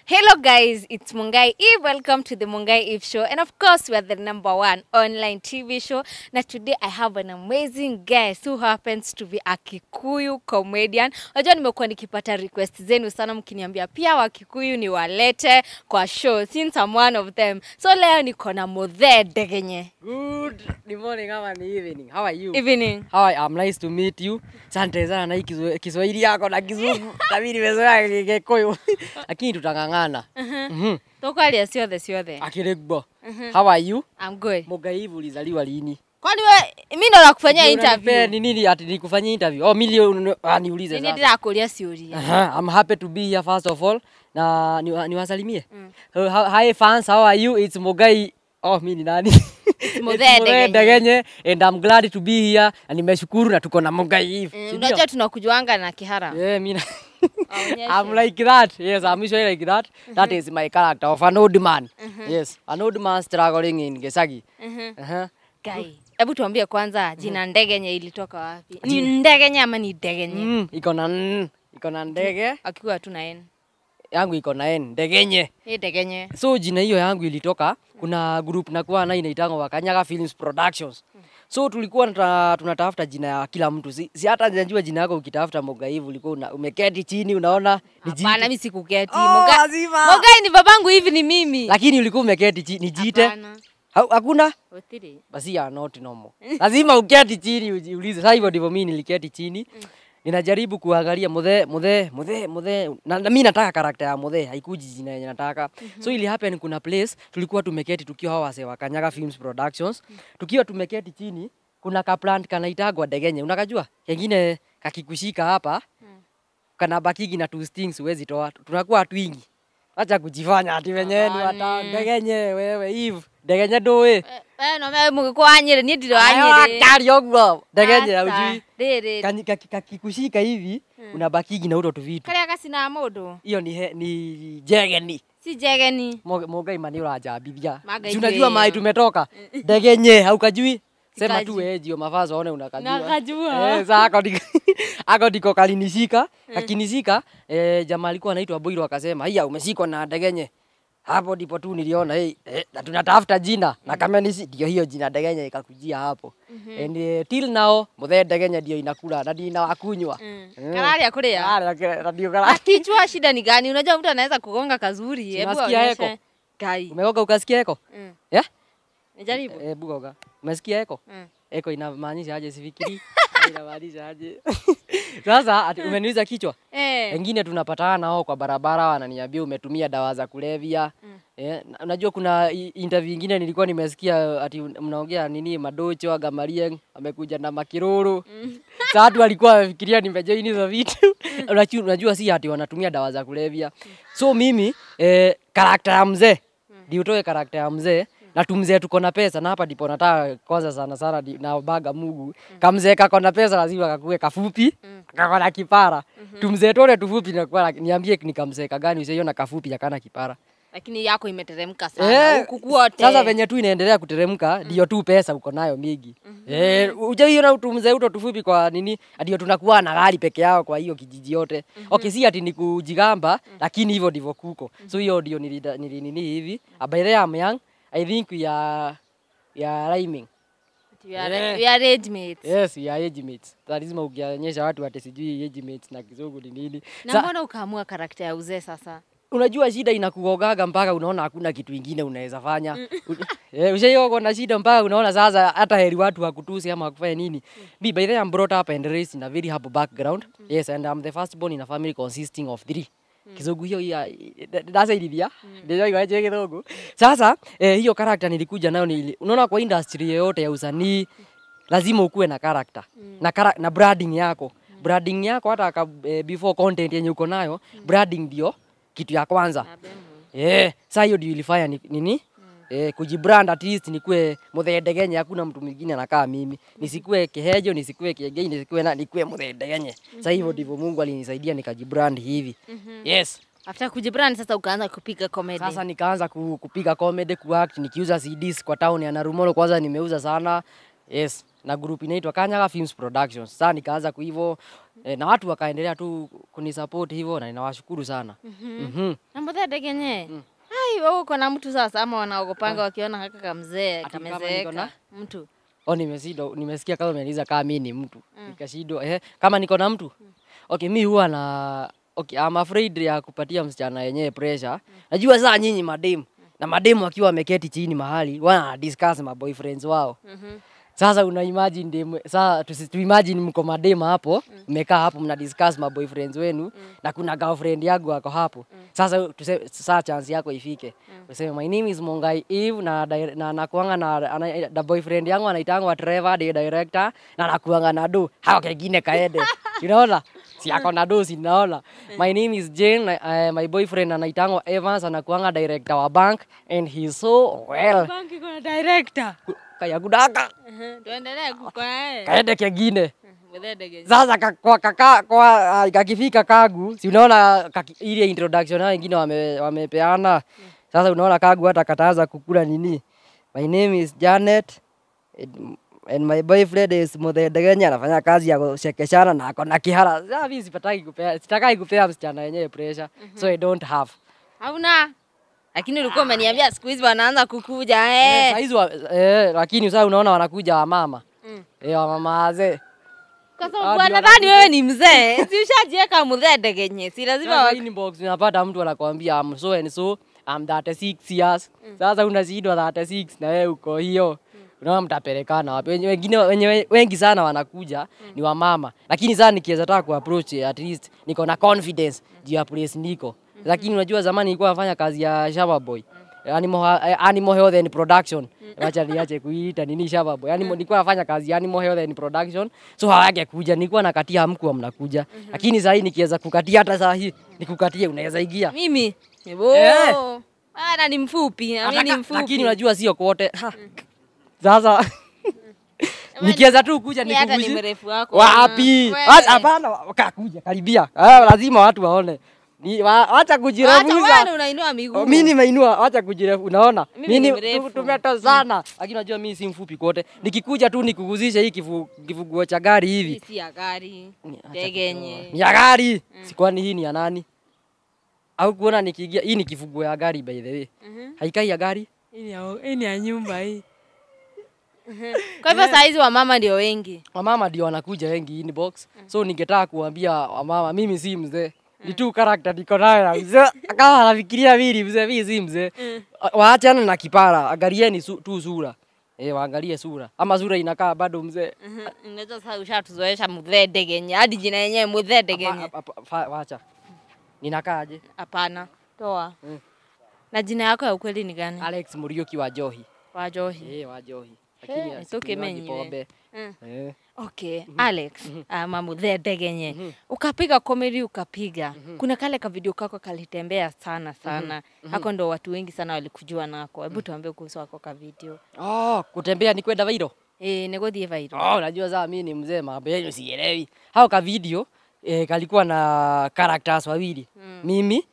Hello, guys, it's Mungai Eve. Welcome to the Mungai Eve Show. And of course, we are the number one online TV show. Now, today I have an amazing guest who happens to be a Kikuyu comedian. Unajua nimekuwa nikipata request zenu sana mkiniambia pia Wakikuyu ni walete kwa show since I'm one of them. So leo niko na Muthe Degenye. Good morning ama ni evening. How are you? Evening. How are you? I'm nice to meet you. Asante sana na hii Kiswa- Kiswahili yako na Kizungu. Na mimi nimezoea Gikuyu. Lakini tutang'ang'ana. Mhm. Tokwalia ciothe ciothe. Akirigbo. How are you? I'm good. Mugaivu ulizaliwa lini? Kwani we mimi ndo nakufanyia Ndio unanipea interview. Ni nini ati nikufanyia interview? Oh, mili unu- ah, niulize Nini sasa. ndirakuria ciuria. Aha, I'm happy to be here first of all. Na niwa- niwasalimie. Uh, how- Hi fans, how are you? It's Mugai. Oh, mimi ni nani? It's Muthe Degenye. Degenye and I'm glad to be here. Na nimeshukuru na tuko na Mugai Eve. Mm, Si ndio? Unajua tunakujuanga na kihara. Yeah, me. Aonyeshe. I'm like that. Yes, I'm usually like that. That is my character of an old man. Yes, an old man struggling in Gesagi. Uh-huh. Kai. Hebu tuambie kwanza jina Ndegenye ilitoka wapi? Ni Ndegenye ama ni Degenye? Mm, iko na n, iko na ndege Akiwa tu na N. yangu iko na n ndegenye. Hii Degenye. So jina hiyo yangu ilitoka, kuna group nakuwa na inaitangwa Wakanyaga Films Productions. So tulikuwa nata, tunatafuta jina ya kila mtu. Si, si hata najua jina yako ukitafuta Mogaivu ulikuwa una, umeketi chini unaona ni jina. Hapana, mimi sikuketi. Oh, Moga- lazima. Mogai ni babangu hivi ni mimi. Lakini ulikuwa umeketi chini, nijiite. Hapana. Ha- Hakuna? Otiri. basi ya not normal. Lazima uketi chini ujiulize. Sasa hivyo ndivyo mimi niliketi chini. Ninajaribu kuangalia muthe muthe muthe muthe na, na mimi nataka karakta ya muthe haikuji jina yenye nataka. So ili happen kuna place tulikuwa tumeketi tukiwa hawa wasee wa Kanyaga Films Productions. Tukiwa tumeketi chini kuna ka plant kanaitagwa Degenye. Unakajua? Kengine kakikushika hapa kana bakigi na two stings huwezi toa. Tunakuwa twingi. Acha kujifanya ati wenyewe ni wata Degenye wewe Eve. Degenye ndoe. Eh, eh, no me mugiko anyire ni ndiro anyire. Kari ogwo. Degenye Sasa, haujui. Riri. Kanyi- kaki- kakikushika hivi unabakigi na uto tuvitu. Karia gasina mundu. Hiyo ni he- ni jegeni. Si Jegeni. Mo- Mogai mani urajambithia. Magai Si unajua jue. mai tumetoka. Degenye haukajui. Sema tu Sikajui. wewe jio mavazi waone unakajua. Nakajua. Eh, sasa ako ndiko ako ndiko kalinishika. Kakinishika eh, jamaa alikuwa anaitwa Boiro akasema, "Haya umeshikwa na Degenye." Hapo ndipo tu niliona hey, eh, na tunatafuta jina na kama nisi ndio hiyo jina Degenye ikakujia hapo. And eh, till now muthe Degenye ndio inakula na ndio wakunywa. Mm. Eh. Kararia kuria. Ah, na ndio kala. Akichua shida ni gani? Unajua mtu anaweza kugonga kazuri. Hebu Unasikia onyeshe. eko? Kai. Umeoga ukasikia eko? Mm. Yeah? Nijaribu. Eh, bugoga. Umesikia eko? Mm. Eko inamaanisha aje sifikiri? inamaanisha aje? Sasa ati umeniuliza kichwa? Eh. Wengine tunapatana nao kwa barabara wananiambia umetumia dawa za kulevya. Eh, na- unajua kuna i- interview ingine nilikuwa nimesikia ati un- mnaongea nini madocho Gamarieng amekuja na makiruru. Sasa watu walikuwa wamefikiria nimejoin hizo vitu. Unajua, unajua si ati wanatumia dawa za kulevya. So mimi eh, karakta ya mzee ndio utoe karakta ya mzee na tumzee tuko na pesa na hapa ndipo nataka kwanza sana sana di- na baga Mungu kamzee kako na pesa lazima kakue kafupi kako na kipara tumzee tole tufupi na kwa niambie ni kamzee kagani usiona kafupi akana kipara Lakini yako imeteremka sana. Huku kwote. sasa venye tu inaendelea kuteremka ndio tu pesa uko nayo mingi eh ujaiona tumzee uto tufupi kwa nini ndio tunakuwa na gari peke yao kwa hiyo kijiji yote okay si ati ni kujigamba lakini hivyo ndivyo kuko so hiyo ndio nilida- nili nini hivi Uh, by the way I'm young I think we are we are rhyming We are, Yeah. we are age mates. yes we are age mates lazima ukionyesha watu ati sijui age mates na kizungu ni nini Na Sa- mbona ukaamua karakta ya uzee sasa? unajua shida inakugogaga mpaka unaona hakuna kitu ingine unaweza fanya. Eh, Ushaiona na shida mpaka unaona sasa hata heri watu wakutusi ama wakufanya nini. Me by the way I'm brought up and raised in a very humble background. Yes and I'm the first born in a family consisting of three. Kizungu hiyo ya ndasaidithia ndio iwaje kizungu. Sasa eh, hiyo character nilikuja nayo ni unaona kwa industry yoyote ya usanii lazima ukuwe na character na, kara, na branding yako branding yako hata ka, eh, before content yenye uko nayo branding ndio kitu ya kwanza eh saa hiyo ndio ilifanya ni, nini eh, kujibrand at least nikuwe muthedegenye hakuna mtu mwingine anakaa mimi nisikue kihejo nisikue kiegei nisikue na nikuwe muthedegenye saa hivyo ndivyo Mungu alinisaidia nikajibrand hivi yes After kujibrand sasa ukaanza kupiga comedy. sasa nikaanza ku, kupiga comedy kuact nikiuza CDs kwa town ya Narumoro kwanza nimeuza sana yes na group inaitwa Kanyaga Films Productions. Sasa nikaanza kuivo eh, na watu wakaendelea tu kunisupport hivyo na ninawashukuru sana. Mhm. Na Muthede genye. Ai, wewe uko na mtu sasa ama wanaogopanga wakiona haka kamzee Ati kama niko kamezeeka na? mtu. Oh, nimesido nimesikia kama umeniuliza kama mimi ni mtu. Nikashindwa eh, kama niko na mtu. Okay, mi huwa na okay, I'm afraid ya kupatia msichana yenyewe pressure. Najua saa nyinyi mademu na mademu wakiwa wameketi chini mahali wana discuss ma boyfriends wao. Mhm. Sasa una imagine dem, sasa tusi, tu imagine mko madema hapo, mmekaa hapo mna discuss ma boyfriends wenu na kuna girlfriend yangu ako hapo. Sasa tuse, sasa chance yako ifike. Useme my name is Mongai Eve na di- na nakuanga na, ana, na boyfriend yangu anaitangwa Trevor the director na nakuanga na do. Hao kengine kaende. Unaona? Si ako na do si naona. My name is Jane, uh, my boyfriend anaitangwa Evans anakuanga director wa bank and he's so well. Banki kuna director. Kaya kudaka. Tuendelee kuko naye. Kaende kengine. Muthede genye. Sasa ka- kwa kaka kwa ah, kakifika kagu, si unaona kaki, ile introduction hao wengine wame, wamepeana. Sasa unaona kagu hata kataanza kukula nini. My name is Janet and, and my boyfriend is Muthede Kenya anafanya kazi ya kushekeshana na ako na kihara. Sasa mimi sipataki kupea, sitakai kupea msichana yenyewe pressure. So I don't have. Hauna. Lakini ulikuwa umeniambia siku hizi wanaanza kukuja Eh, eh. saa hizo wa- eh, lakini sasa unaona wanakuja wamama. Mm. Eh, wamama wazee. Kwa Hadi sababu wanadhani wewe ni mzee. Si ushajiweka Muthede genye. Si lazima Sasa wa... inbox unapata mtu anakwambia I'm so and so I'm 36 years. Sasa unazidwa 36 na wewe uko hiyo. Unaona mtapelekana wapi? Wenye- Wengine wenye wengi sana wanakuja ni wamama. Lakini sasa nikiweza taka kuapproach at least niko na confidence juu ya place niko. Lakini unajua zamani nilikuwa nafanya kazi ya Shaba Boy. Animal, eh, animal health and production. Wacha niache kuita nini Shaba Boy. Animal nilikuwa nafanya kazi ya animal health and production. So hawake kuja, nilikuwa nakatia mkuu mnakuja. Lakini sasa hii nikiweza kukatia hata saa hii nikukatie unaweza ingia. Mimi. Eh. Oh. Ana ni mfupi. na Mimi ni Ataka- mfupi. Lakini unajua sio kote. Ha. Sasa nikiweza tu kuja Mimi hata ni nikuguzi. mrefu wako. Wapi? Wewe. Hata- Hapana, wakakuja karibia. Ah, lazima watu waone. Ni wa- Wacha Wacha kujirefuza. wewe unainua miguu. Mimi nimeinua, wacha kujirefu. Unaona? Mimi Mimi ni ni- mrefu. tu- tumetozana. Lakini unajua mimi si mfupi kote. Nikikuja tu nikuguzishe hii kifu, kifuguo cha gari Hii hivi. si ya gari. Ni- acha Ndege yenye. kutoa. Ni ya gari. Si kwani hii ni ya nani? Au kuona nikiingia hii ni kifuguo ya gari by the way. Mhm. Haikai ya gari? Hii ni ya nyumba hii. Kwa hivyo saa hizi wamama ndio wengi. wamama ndio wanakuja wengi inbox so ningetaka kuambia wamama mimi si mzee ni tu karakta niko nayo ya mzee kama anafikiria mimi mzee mimi si mzee waachane na kipara angalieni su, tu sura eh waangalie sura ama sura inakaa bado mzee Unaweza sasa ushatuzoesha Muthede genye. Hadi jina yenyewe Muthede genye. Hapa- hapa- fa- wacha ninakaaje Hapana. Toa. Mm. Na jina yako ya ukweli ni gani? Alex Muriuki wa Johi Wajohi. eh wa Johi Eh, lakini itoke sikunywangi menyewe. pombe Mm. eh Okay, Alex, ama Muthede genye. Ukapiga comedy ukapiga. Kuna kale ka video kako kalitembea sana sana. Hako ndo watu wengi sana walikujua nako. Hebu tuambie kuhusu wako ka video. oh kutembea ni kwenda vairo Eh, negothie viral. Oh, unajua saa mimi ni mzee, mambo yenu sielewi. Hao ka video eh, kalikuwa na characters wawili Mm. mimi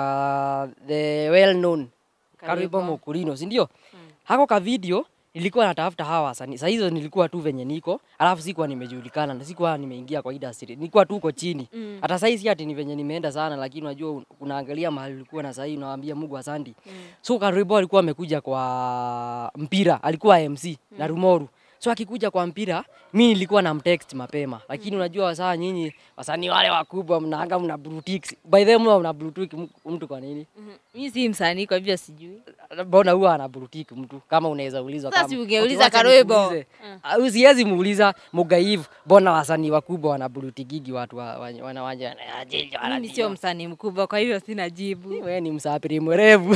na the well known Karibo. Karibo Mokurino, si ndio? Hako ka video nilikuwa natafuta hawa wasanii. Saa hizo nilikuwa tu venye niko, alafu sikuwa nimejulikana na sikuwa nimeingia kwa industry. Nilikuwa tu uko chini. Mm. Hata saa hii si ati ni venye nimeenda sana, lakini unajua un- unaangalia mahali ulikuwa na saa hii unawaambia Mungu asante. So Karibo alikuwa amekuja kwa mpira, alikuwa MC na Rumoru. So akikuja kwa mpira, mi nilikuwa na mtext mapema, lakini unajua saa nyinyi wasanii wale wakubwa mnaanga mna brutix. By the way mna brutix mtu kwa nini? Mhm. Mimi si msanii kwa hivyo sijui. Mbona huwa ana brutiki mtu kama unaweza ulizwa Sasa kama si ungeuliza wacha Karoebo. nikuulize. Ah, Usiwezi muuliza Mugaivu, mbona wasanii wakubwa wana brutikigi watu wa- wa- wana wanja Mimi sio msanii mkubwa kwa hivyo sina jibu. wewe ni msafiri mwerevu.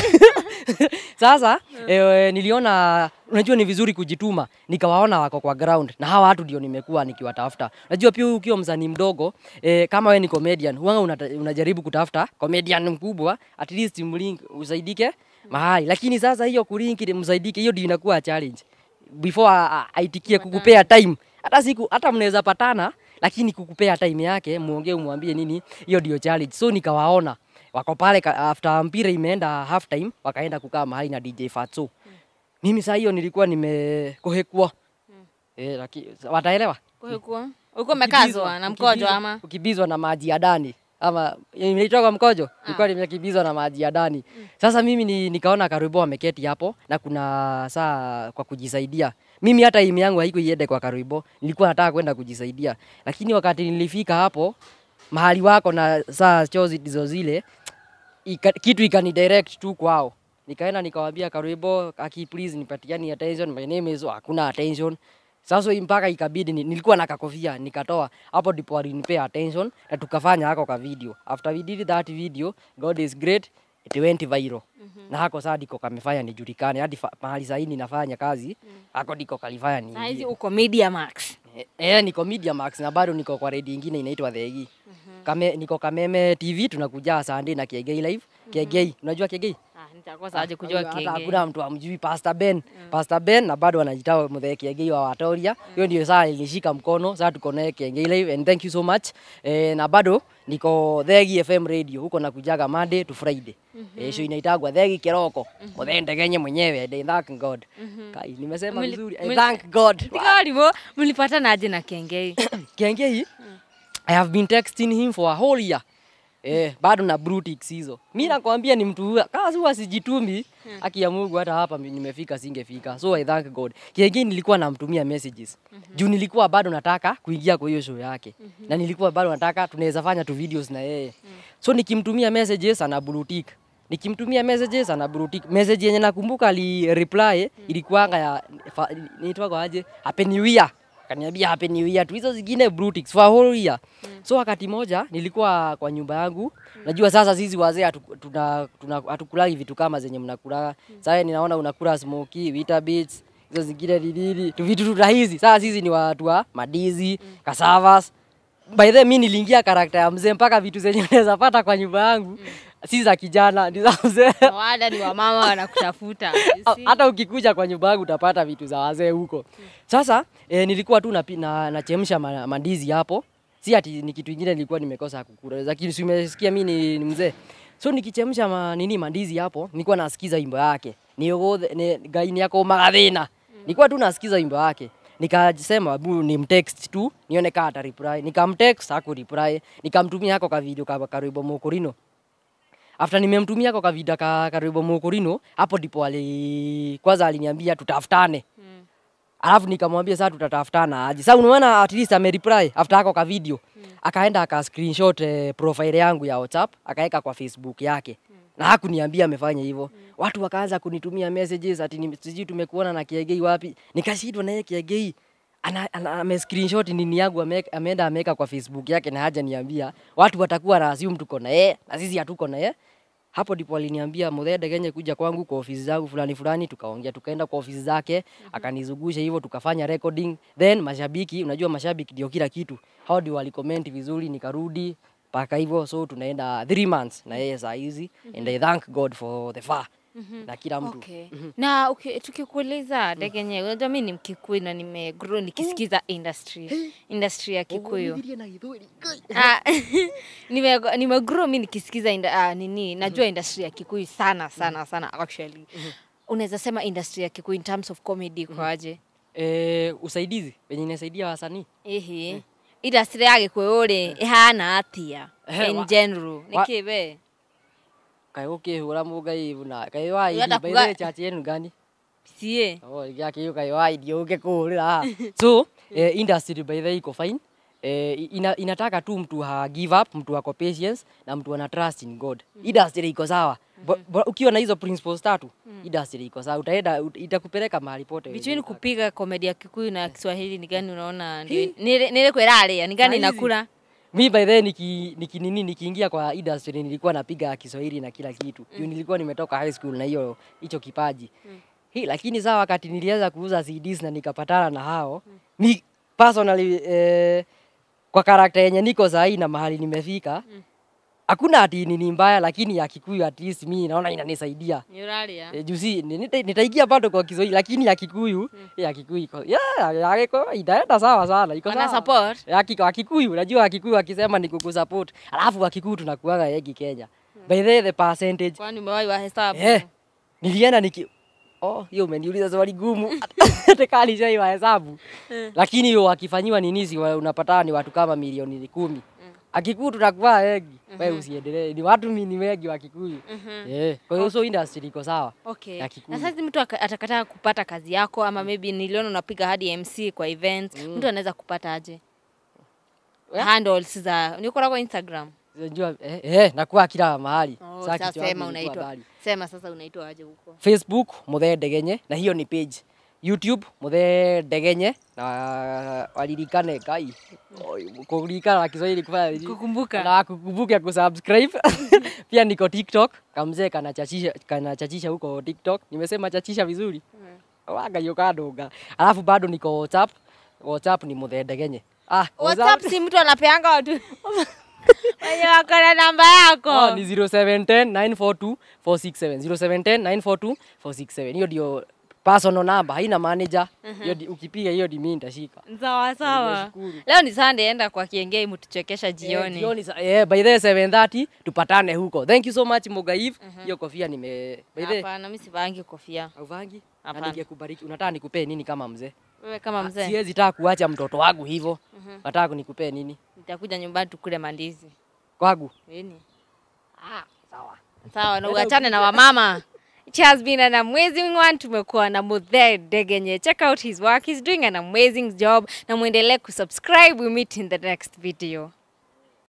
Sasa eh, niliona unajua ni vizuri kujituma, nikawaona wako kwa ground na hawa watu ndio nimekuwa nikiwatafuta. Unajua pia ukiwa msanii mdogo eh, kama wewe ni comedian, huwa unata- unajaribu kutafuta comedian mkubwa at least mlink usaidike mahali, lakini sasa hiyo kulink ili msaidike, hiyo ndio inakuwa challenge before a- a- aitikie kukupea time. Hata siku hata mnaweza patana, lakini kukupea time yake, muongee umwambie nini, hiyo ndio challenge. So nikawaona wako pale ka- after mpira imeenda half time, wakaenda kukaa mahali na DJ Fatso. Mimi saa hiyo nilikuwa nimekohekwa Eh, laki, wataelewa. Ulikuwa ulikuwa umekazwa na mkojo Ukibizwa- ama? Ukibizwa na maji ya ndani ama inaitwa kwa mkojo, ilikuwa nimekibizwa na maji ya ndani. Sasa mimi ni, nikaona Karubo ameketi hapo na kuna saa kwa kujisaidia. Mimi hata imi yangu haiko iende kwa Karubo, nilikuwa nataka kwenda kujisaidia, lakini wakati nilifika hapo mahali wako na saa chozi ndizo zile ika, kitu ikani direct tu kwao. Nikaenda nikawaambia Karubo, aki please nipatiani attention, my name is hakuna attention. Sasa mpaka ikabidi ni, nilikuwa na kakofia nikatoa hapo, ndipo walinipea attention na tukafanya hako ka video. After we did that video, God is great, it went viral. Na hako saa ndiko kamefanya nijulikane hadi fa- mahali sahii ninafanya kazi hako ndiko kalifanya ni Saa hizi uko Media Max. Eh, eh, niko Media Max na bado niko kwa redio ingine inaitwa Thegi. Kame, niko Kameme TV tunakuja Sunday na Kiegei live. Kiegei, unajua Kiegei? Ah, nitakosa aje kujua Hata kenge. hakuna mtu amjui Pastor Ben. Pastor Ben na bado anajitoa mzee Kiegei wa Watoria. Hiyo ndio saa ilishika mkono. Sasa tuko naye Kiegei live and thank you so much. Eh, na bado niko Thegi FM radio huko nakujaga Monday to Friday. Eh, show inaitagwa Thegi Kiroko. Mzee Ndegenye mwenyewe. I thank God. Kai, nimesema Muli- vizuri. I muli- thank God. Tikarimo mlipatana aje na kengei? Kiengei, I have been texting him for a whole year. Eh, bado na brutix hizo. Mimi nakwambia ni mtu huwa kazi huwa sijitumi. Haki ya Mungu hata hapa mi- nimefika singefika. So I thank God. Kiengei nilikuwa namtumia messages. Juu nilikuwa bado nataka kuingia kwa hiyo show yake. Na nilikuwa bado nataka tunaweza fanya tu videos na yeye. So nikimtumia messages ana brutik. Nikimtumia messages ana brutik. Message yenye nakumbuka ali reply ilikuwanga ya fa- inaitwa aje? Happy New Year akaniambia happy new year tu hizo zingine brutix for a whole year so wakati moja nilikuwa kwa nyumba yangu najua sasa sisi wazee hatu- tuna- tuna- hatukulagi vitu kama zenye mnakulaga sasa ninaona unakula smoky weetabix hizo zingine ni nini tu vitu tu rahisi sasa sisi ni watu wa madizi cassavas by the way, mi niliingia karakta ya mzee mpaka vitu zenye unaweza pata kwa nyumba yangu si za kijana ni za mzee Wada ni wamama wanakutafuta. you see? hata ukikuja kwa nyumba yangu utapata vitu za wazee huko. Sasa e, nilikuwa tu napi- na, nachemsha ma, mandizi hapo, si ati ni kitu ingine nilikuwa nimekosa kukula, lakini si umesikia mimi ni, ni mzee. So nikichemsha ma, nini mandizi hapo, nilikuwa nasikiza wimbo yake niogothe ni gaini yako magathina, nilikuwa tu nasikiza wimbo yake nikasema bu ni mtext tu nione kama ata reply. Nikamtext haku reply, nikamtumia hako ka video ka karwimbo mukurino after nimemtumia kwa kavida ka karibu mukurino hapo ndipo ali kwanza aliniambia tutafutane Mm. alafu nikamwambia sasa tutatafutana aje sasa unaona at least ame reply after ako ka video akaenda aka screenshot eh, profile yangu ya WhatsApp akaweka kwa Facebook yake na hakuniambia amefanya hivyo watu wakaanza kunitumia messages ati ni- sijui tumekuona na Kiegei wapi nikashindwa na yeye Kiegei ana, ana, ame screenshot nini yangu ame- ameenda ameweka kwa Facebook yake na haja niambia watu watakuwa na assume tuko na yeye na sisi hatuko na yeye hapo ndipo aliniambia Muthede Genye kuja kwangu kwa ofisi zangu fulani fulani, tukaongea, tukaenda kwa ofisi zake akanizungusha hivyo, tukafanya recording. Then mashabiki, unajua mashabiki ndio kila kitu, hao ndio walicomment vizuri, nikarudi mpaka hivyo, so tunaenda three months na yeye saa hizi and I thank God for the far na kila mtu Okay. Na uki- tukikuuliza Degenye, unajua mi ni Mkikuyu na nimegrow nikisikiza industry industry ya Kikuyu. Ah, nime nimegrow mi nikisikiza inda, ah, nini najua industry ya Kikuyu sana sana sana actually. Unaweza sema industry ya Kikuyu in terms of comedy kwaje? Eh, usaidizi wenye inasaidia wasanii Ihi. Industry ya Gikuyu ri ihana atia Eh, in wa- general. wa- Nikibe. kaĩ ũkĩhũra mũngai na kaĩ wa Ũrenda idi kuga- baithe chachi yenu gani Sie. Oh, yake kaĩ wa idi ũngĩkũhũrĩra so eh, industry by the way iko fine eh, ina, inataka tu mtu ha give up mtu ako patience na mtu ana trust in God industry iko sawa Bo- bo- ukiwa na hizo principles tatu industry iko sawa utaenda ut- itakupeleka mahali pote wenye Between unataka. kupiga komedi ya Kikuyu na Kiswahili ni gani unaona ndio nile kweraria ni gani Saa hizi. nakula? mi by the way niki, niki nini nikiingia kwa industry nilikuwa napiga Kiswahili na kila kitu. Mm. nilikuwa nimetoka high school na hiyo hicho kipaji. Mm. Hii lakini saa wakati nilianza kuuza CDs na nikapatana na hao, mm. mi personally eh, kwa karakta yenye niko sahi na mahali nimefika, hakuna ati nini mbaya, lakini ya Kikuyu at least mi naona inanisaidia. Nyuraria. E, juzi nita- nitaingia bado kwa Kiswahili lakini ya Kikuyu ya Kikuyu iko yeah, ya Kikuyu itaenda sawa sana, iko Wana sawa. support? Ya Kik- Wakikuyu, unajua Wakikuyu wakisema ni kukusupport, alafu Wakikuyu tunakuaga yegi Kenya. By the way, the percentage Kwani umewahi wa hesabu? eh, nilienda niki oh, hiyo umeniuliza swali gumu hata kama nishaiwa hesabu lakini hiyo wakifanyiwa ninisi unapata ni watu kama milioni kumi akikuyu tunakuwa wengi we usiendelee ni watu mi ni wengi wa kikuyu yeah. kwa hiyo so industry iko sawa Okay. ya Na Kikuyu. sasa mtu aka- atakataa kupata kazi yako ama maybe niliona unapiga hadi MC kwa events, mtu anaweza kupata aje? Yeah. Handles za niko kwa Instagram. Unajua, eh, eh, nakuwa kila mahali Oh, Sasa sasa kichwa yangu sema ilikuwa unaitwa. mbali. Sema sasa unaitwa aje huko? facebook muthe ndegenye na hiyo ni page youtube muthe ndegenye na walirikane kai kuririkana na kiswahili kufanya nini? Kukumbuka. na kukumbuka kusubscribe pia niko tiktok kamzee kanachachisha kanachachisha huko tiktok nimesema chachisha vizuri waga hiyo kadunga alafu bado niko whatsapp whatsapp ni muthe ndegenye ah WhatsApp si mtu anapeanga watu wenye wako na namba yako. Oh, ni 0710 942 467 0710 942 467 hiyo ndio personal number haina manager hiyo di- ukipiga hiyo di mimi nitashika Sawa sawa. Nimeshukuru. Leo ni Sunday, enda kwa Kiengei mtuchekesha Eh, jioni. jioni sa- eh, by the 7:30 tupatane huko thank you so much Mugaiv hiyo kofia nime by the Hapana, mimi sivangi kofia. auvangi na Hapana. ningekubariki unataka nikupee nini kama mzee Wewe kama mzee, siwezi taka kuacha mtoto wangu hivyo nataka nikupee nini nitakuja nyumbani tukule mandizi. kwangu Nini? ah sawa Sawa, na uachane na wamama. It has been an amazing one. Tumekuwa na Muthe Degenye. Check out his work. He's doing an amazing job. Na muendelee kusubscribe. We meet in the next video.